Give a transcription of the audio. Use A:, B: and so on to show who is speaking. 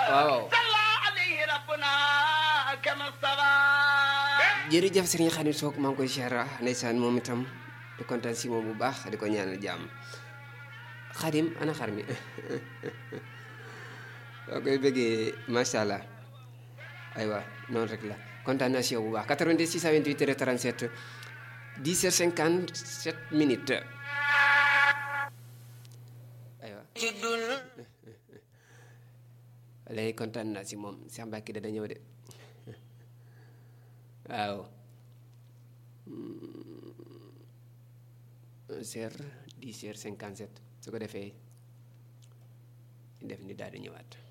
A: waaw jërëjëf Serigne Khadim Sock maa ngi koy siyaara ndeysaan moom itam di kontaan si moom bu baax di ko ñaanal jàmm Khadim ana xar mi soo koy bëggee macha allah aywa noonu rek la kontaan naa si yow bu baax 86 28 37 10 heures 57 minutes aywa léegi kontaan naa si moom Cheikh Mbacke dana ñëw de waaw heure 10 heures 57 su ko defee ñu def ni daal di ñëwaat